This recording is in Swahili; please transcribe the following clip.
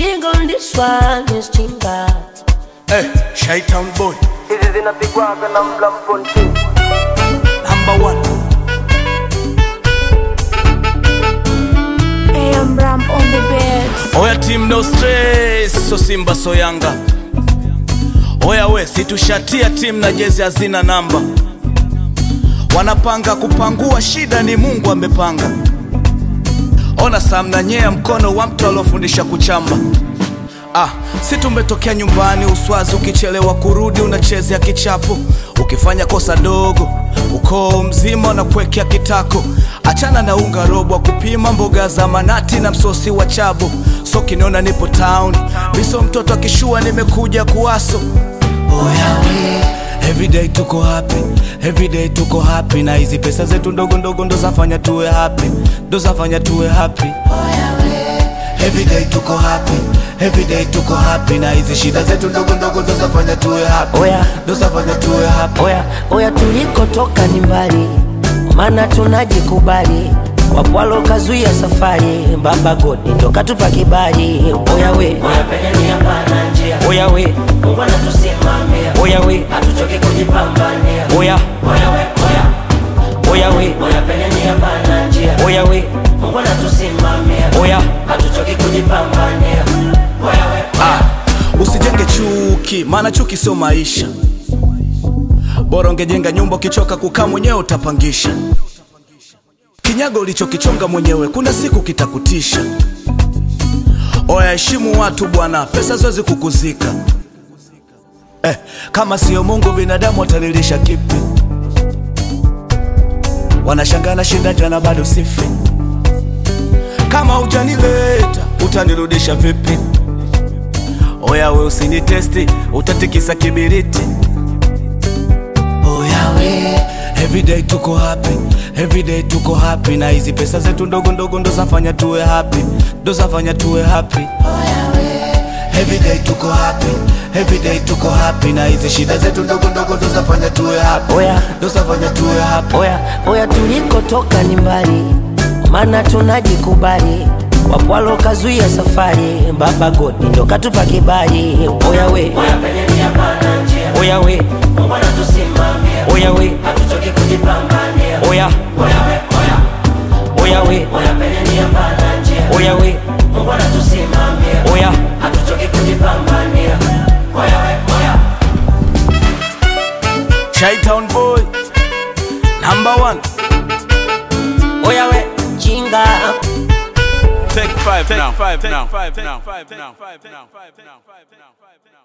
Chinga on this one is chinga. Eh, Shytown boy hizi zinapigwaga na mlamponti number one. AM Ram on the beats. Oya team no stress, so Simba so Yanga. Oya we, situshatia team na jezi hazina namba. Wanapanga kupangua, shida ni Mungu amepanga. Ona Sam na nyea mkono wa mtu aliofundisha kuchamba. Ah, si tumetokea nyumbani Uswazi, ukichelewa kurudi unachezea kichapo, ukifanya kosa dogo ukoo mzima unakuwekea kitako. Achana na unga robo wa kupima mboga za manati na msosi wa chabo. So kiniona nipo town, miso mtoto akishua, nimekuja kuwaso. Oya we, everyday tuko happy, everyday tuko happy, na hizi pesa zetu ndogo ndogo ndo zafanya tuwe happy, ndo zafanya tuwe happy. Everyday tuko happy, everyday tuko happy, na hizi shida zetu ndogo ndogo ndo zafanya tuwe happy, Oya. ndo zafanya tuwe happy. Oya, oya tulikotoka ni mbali, maana tunajikubali. Wapwalo kazuia safari, Baba Godi ndo katupa kibali. Oya we, oya penye ni hapana njia. Oya we, Mungu anatusimamia. Oya we, hatuchoki kujipambania. Oya, oya we, oya Oya we, oya penye ni hapana njia. Oya we, Mungu anatusimamia. Oya, hatuchoki kujipambania. Oya we, Ah, usijenge chuki, maana chuki sio maisha. Bora ungejenga nyumba, ukichoka kukaa mwenyewe utapangisha. Kinyago ulichokichonga mwenyewe, kuna siku kitakutisha. Oya, heshimu watu bwana, pesa ziwezi kukuzika. Eh, kama sio Mungu binadamu watalilisha kipi? Wanashangaa na shinda jana bado sifi. Kama hujanileta utanirudisha vipi? Oya we usinitesti, utatikisa kibiriti. Oya we, everyday tuko happy, everyday tuko happy, na hizi pesa zetu ndogo ndogo ndo zafanya tuwe happy, ndo zafanya tuwe happy. Everyday tuko happy, everyday tuko happy, na hizi shida zetu ndogo ndogo ndo zafanya tuwe happy, Oya. ndo zafanya tuwe happy. Oya, oya tulikotoka ni mbali, maana tunajikubali. Wapwalo kazuia safari, Baba Godi ndo katupa kibali. Oya we, oya penye ni hapana njia. Oya we, Mungu anatusimamia. Oya we, hatuchoki kujipambania. Oya, oya we, oya Oya we, oya penye ni hapana njia. Oya we, Mungu anatusimamia. Oya, hatuchoki kujipambania. Oya we, oya Shytown boy, number one. Oya we, chinga Take five now. Take five now. Take five now. Take five now.